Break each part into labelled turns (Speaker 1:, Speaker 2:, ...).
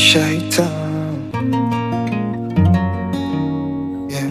Speaker 1: shaitan yeah.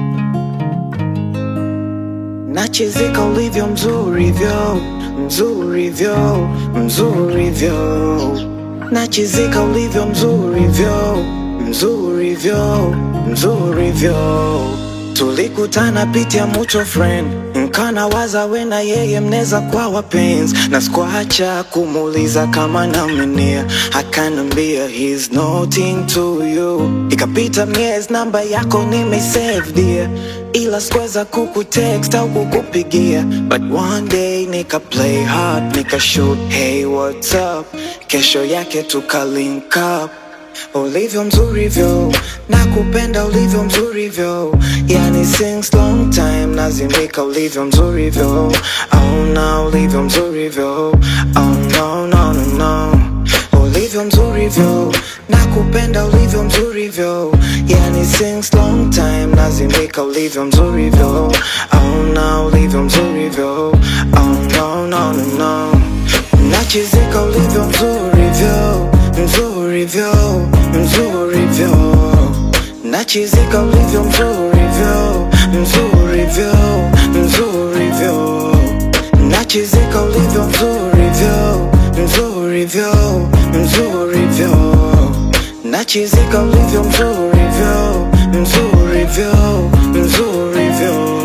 Speaker 1: Nachizika ulivyo mzuri vyo mzuri vyo mzuri vyo Nachizika ulivyo mzuri vyo mzuri vyo mzuri vyo Tulikutana pitia mucho friend nkana waza we na yeye mneza kwa wapenzi na sikuacha kumuuliza kama namenia akanambia he's nothing to you ikapita miezi namba yako nimesave dear ila sikuweza kukutext au kukupigia but one day nika play hard nika shoot hey what's up kesho yake tuka link up ulivyo mzurivyo nakupenda ulivyo mzurivyo yani since long time nazimika ulivyo mzurivyo auna ulivyo mzurivyo oh no no no no ulivyo mzurivyo nakupenda ulivyo mzurivyo yani since long time nazimika ulivyo mzurivyo auna ulivyo mzurivyo oh no no no no nachizika ulivyo mzurivyo mzurivyo mzurivyo nachizika ulivyo mzurivyo mzurivyo mzurivyo nachizika ulivyo mzurivyo mzurivyo mzurivyo nachizika ulivyo mzurivyo mzurivyo mzurivyo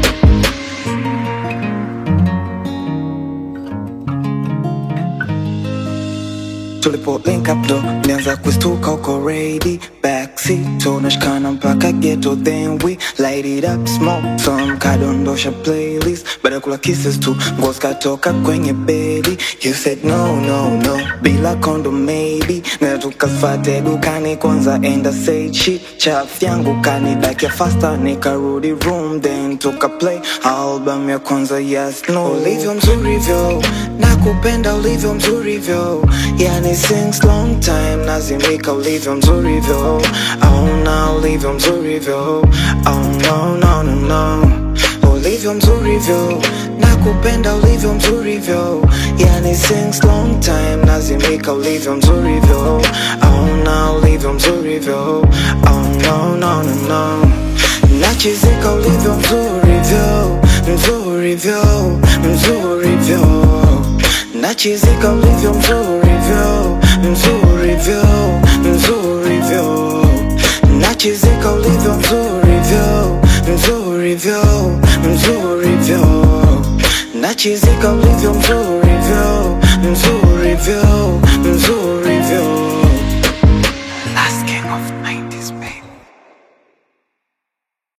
Speaker 1: tulipo link up ndo nianza kustuka uko ready backseat tunashikana mpaka ghetto then we light it up smoke some kadondosha playlist baada ya kula kisses tu nguo zikatoka kwenye bedi you said no no no bila kondo maybe na tukafate dukani kwanza enda say shit chaf yangu kanidakia faster nikarudi room then tuka play album ya kwanza yes no ulivyo mzurivyo nakupenda ulivyo mzurivyo yani since long time nazimika ulivyo mzurivyo auna ulivyo mzurivyo oh no no no no ulivyo mzurivyo nakupenda ulivyo mzurivyo yani since long time nazimika ulivyo mzurivyo auna ulivyo mzurivyo oh no no no no nachizika ulivyo mzurivyo mzurivyo mzurivyo nachizika ulivyo mzurivyo mzurivyo mzurivyo nachizika ulivyo mzurivyo mzurivyo mzurivyo nachizika ulivyo mzurivyo